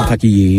pàtàkì yìí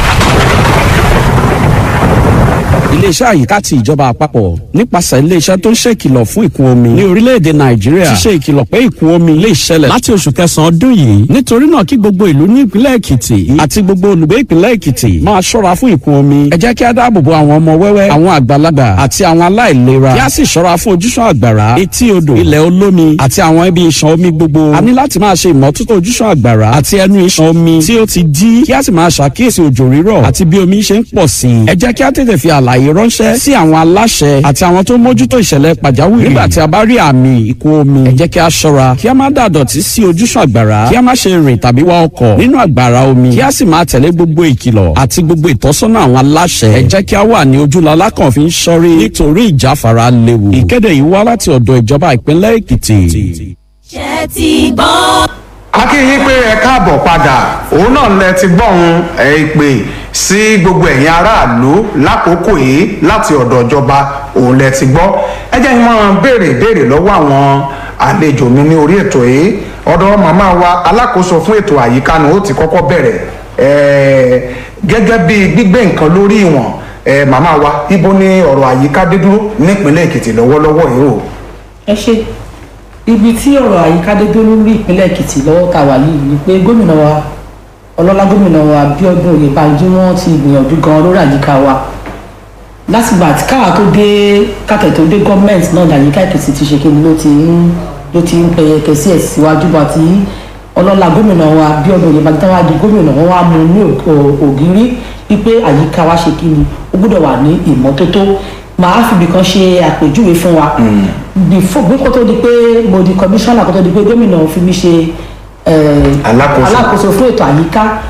iléeṣẹ́ àyíká ti ìjọba àpapọ̀ nípasẹ̀ iléeṣẹ́ tó ń ṣe ìkìlọ̀ fún ìkún omi ní orílẹ̀-èdè nàìjíríà ti ṣe ìkìlọ̀ pé ìkún omi lè ṣẹlẹ̀ láti oṣù kẹsàn-án ọdún yìí nítorí náà kí gbogbo ìlú ní ìpínlẹ̀ èkìtì àti gbogbo olùgbé ìpínlẹ̀ èkìtì máa ṣọ́ra fún ìkún omi ẹ jẹ́ kí á dáàbò bo àwọn ọmọ wẹ́wẹ́ àwọn àgbàlagbà àti àwọn aláìlera kí á sì ṣọ́ra fún ojúṣàn àgbàrá etí odò ilẹ̀ olómi àti àwọn ibi ìṣàn omi gbogbo a ní láti máa ṣe ìmọ́tótó ojúṣàn àgbàrá àti ẹnu ìṣàn omi tí ó ti dí kí á sì máa ṣàkíyèsí òjò rírọ̀ àti bí omi ṣe ń pọ̀ sí i ẹ jẹ́ kí á tètè fi àlàyé ránṣẹ́ sí àwọn aláṣẹ àti àwọn tó mójútó ìṣẹ̀lẹ̀ pàjáwìrì nígbà tí a bá rí àmì ìkún omi ẹ jẹ́ kí a ṣọ́ra kí a má dàdọ̀tí sí ojúṣàn àgbàrá kí a má ṣe rìn tàbí wa ọkọ̀ nínú àgbàrá omi kí a sì máa tẹ̀lé gbogbo ìkìlọ̀ àti gbogbo ìtọ́sọ́nà àwọn aláṣẹ ẹ jẹ́ kí a wà ní ojúlọ́lá kan fi ń ṣọ́rí nítorí ìjáfara léwu ìkéde yìí wá láti ọ̀dọ̀ ìjọba ìpínlẹ̀ èkìtì. ṣe ti gbọ́. a kí yín pé ẹ káàbọ̀ padà òun náà lẹ ti gbọ́hun ẹ pè sí gbogbo ẹ̀yin aráàlú lákòókò yìí láti ọ̀dọ̀ ìjọba òun lẹ ti gbọ́ ẹ jẹ́ ìmọ̀ béèrè béèrè lọ́wọ́ àwọn àlejò mi ní orí ètò yìí ọ̀dọ̀ màmá wa alákòóso fún ètò àyíká ni ó ti kọ́kọ́ bẹ̀rẹ̀ ẹ̀ẹ́ gẹ́gẹ́ bí gbígbé nǹkan lórí ìwọ̀n ẹ̀ẹ́ màmá wa ibo ni ọ̀rọ̀ àyíká dé dúró nípínlẹ̀ èkìtì lọ́wọ́lọ́wọ́ yìí o. ẹ ṣe ibi tí ọ̀rọ̀ àyíká dé dúró lórí ìpínlẹ̀ èkìtì lọ́wọ́ tá a wà yìí ni pé gómìnà wa ọlọ́lá gómìnà wa Abíọ́dún Oyèbánjí wọ́n ti gbìyànjú gan lórí àyíká wa látìgbà tí káà tó dé káàkiri tó dé gọ́ọ̀mẹ̀ntì náà ní àyíká èkìtì ti ṣe kíni ló ti ń ló ti ń pẹyẹkẹ sí ẹ̀ síwájú bá ti ọlọ́lá gómìnà wa Abíọ́dún Oyèbánjí táwa di gómìnà wọn wá mú ní ògiri wípé àyíká wa ṣe kíni ó gbọ́dọ̀ wà ní ìmọ́tótó màá fìbí kan ṣe àpèjúwe fún wa bí kò tó di pé mo di kọmíṣánná kò tó di pé gómìnà fi mí ṣe alákòóso fún ètò àyíká